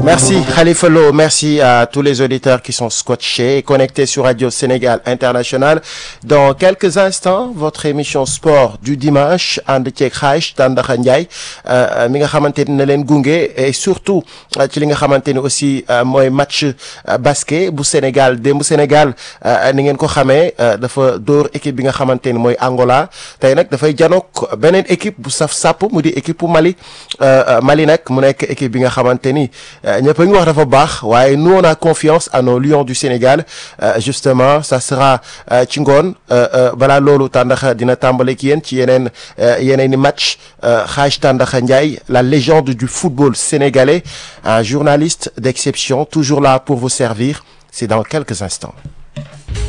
Merci Khalifa Lo, merci à tous les auditeurs qui sont scotchés et connectés sur Radio Sénégal International. Dans quelques instants, votre émission sport du dimanche ànd ceeg Xaaj Tandakha Ndiaye mi nga xamante ni na leen gunge et surtout ci li nga xamante ni aussi mooy match basket bu Sénégal démb Sénégal ni ngeen ko xamee dafa dóor équipe bi nga xamante ni mooy Angola tey nag dafay janook beneen équipe bu saf sàpp mu di équipe bu Mali Mali nag mu nekk équipe bi nga xamante ni ñëpp a ngi wax dafa baax waaye nous on a confiance à nos lions du Sénégal justement ça sera ci ngoon balaa loolu Tandakha dina tàmbale ki yéen ci yeneen yeneen i match Hadj Tandakha Ndiaye la légende du football sénégalais un journaliste d'exception toujours là pour vous servir c'est dans quelques instants